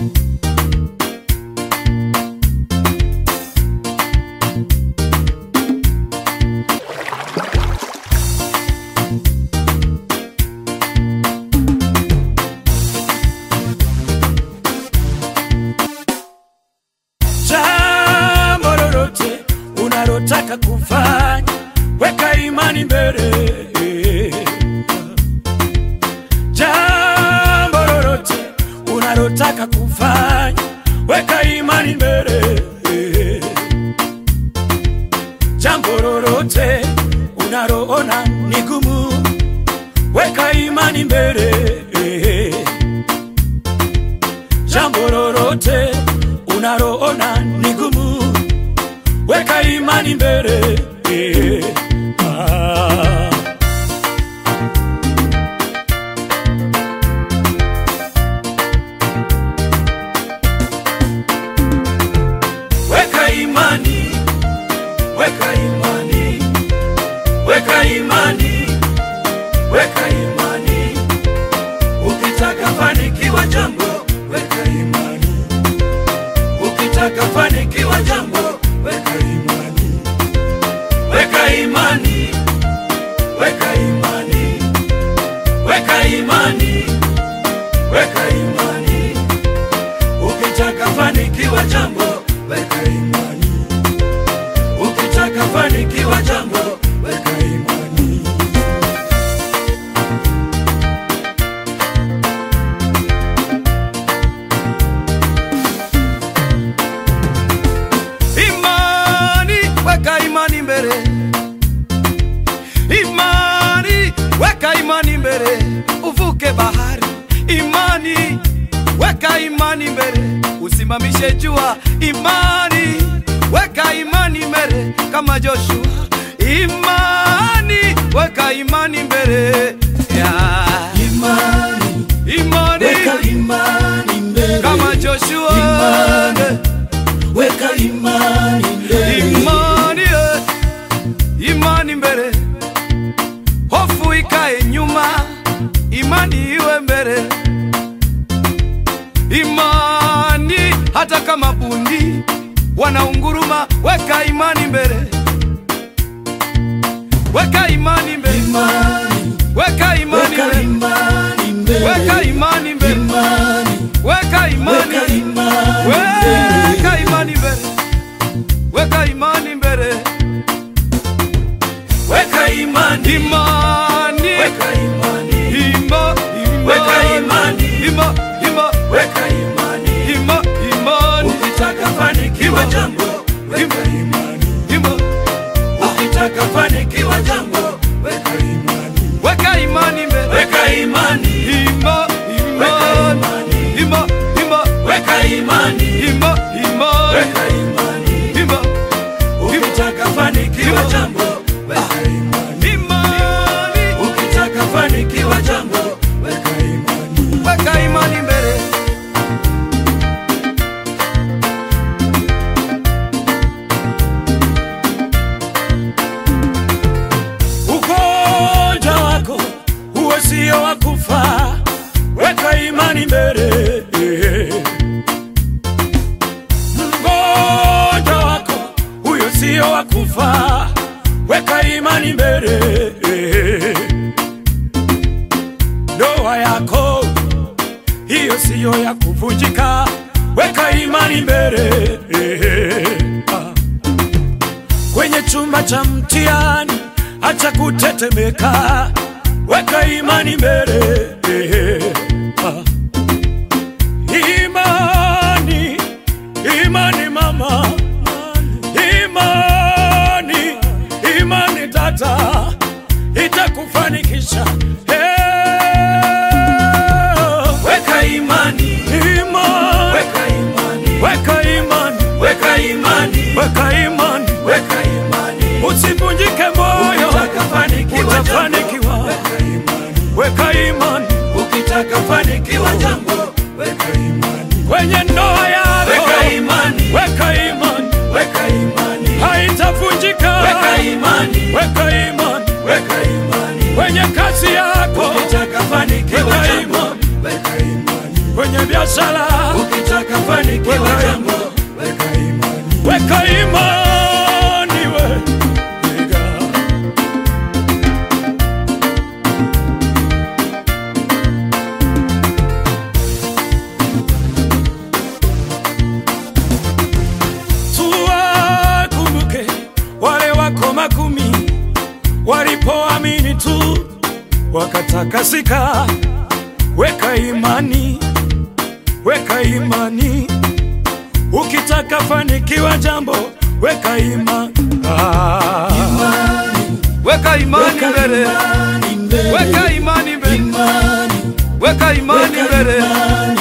jambo lolote unalotaka kufanya, weka imani mbele. Jambo lolote unalotaka kufanya, weka imani mbele. Jambo lolote unaloona ni gumu, weka imani mbele. Jambo lolote unaloona ni gumu, weka imani mbele. Ah. Weka imani, weka imani, weka imani, weka imani. Ukitaka fanikiwa jambo, weka imani. Ukitaka fanikiwa jambo, weka imani. Weka imani, weka imani, weka imani, weka imani. Ukitaka fanikiwa jambo, weka imani. Ukitaka fanikiwa jambo, weka imani. Imani, weka imani mbele. Imani, weka imani mbele, uvuke bahari. Imani, weka imani mbele, usimamishe jua. Imani, weka imani mbele, kama Joshua. Imani, weka imani mbele. Yeah. Imani, Imani, weka imani mbele. kama Joshua. Imani. Weka imani mbele. imani eh, imani mbele, hofu ikae nyuma, imani iwe mbele. Imani hata kama bundi wanaunguruma, weka imani mbele, weka imani mbele, Imani, weka imani weka mbele, imani mbele. weka imani mbele, Imani, weka imani weka imani mbele. weka imani mbele, weka imani mbele. Weka imani, Imani, weka imani, ima, ima, Weka imani. ima, ima, weka imani. ima, imani, Ukitaka fanikiwa jambo, weka imani. ima, Ukitaka fanikiwa jambo, weka imani. weka imani mbele. Weka imani, Ima, Weka imani, imani. ima, ima, weka imani, ima, imani, weka imani. ima, Ukitaka fanikiwa jambo, weka imani. imani, Ukitaka fanikiwa jambo, weka imani. weka imani mbele. Ugonjwa wako huo sio wa kufa, weka imani mbele. Mgonjwa wako huyo sio wa kufa, weka imani mbele. Ndoa yako hiyo siyo ya kuvunjika, weka imani mbele. Ah kwenye chumba cha mtihani, acha kutetemeka, weka imani mbele. Ah. Imani, imani mama, imani, imani tata, itakufanikisha. Eh, Weka imani, imani, weka imani, weka imani, weka imani, weka imani, weka imani. Usivunjike moyo, utafanikiwa. Weka imani, weka imani. Ukitaka fanikiwa jambo, weka imani. Kwenye ndoa yako, weka imani, weka imani, weka imani. Haitavunjika, weka imani, weka imani, weka imani. Kwenye kazi yako, ukitaka fanikiwa jambo, weka imani. Kwenye biashara biashara, ukitaka fanikiwa Weka jambo weka imani weka imani we weka. Tuwakumbuke wale wako makumi walipoamini tu wakatakasika. Weka imani, weka imani, ukitaka fanikiwa jambo weka imani. Ah. Weka imani mbele. imani mbele Weka imani mbele. imani Weka imani weka mbele. imani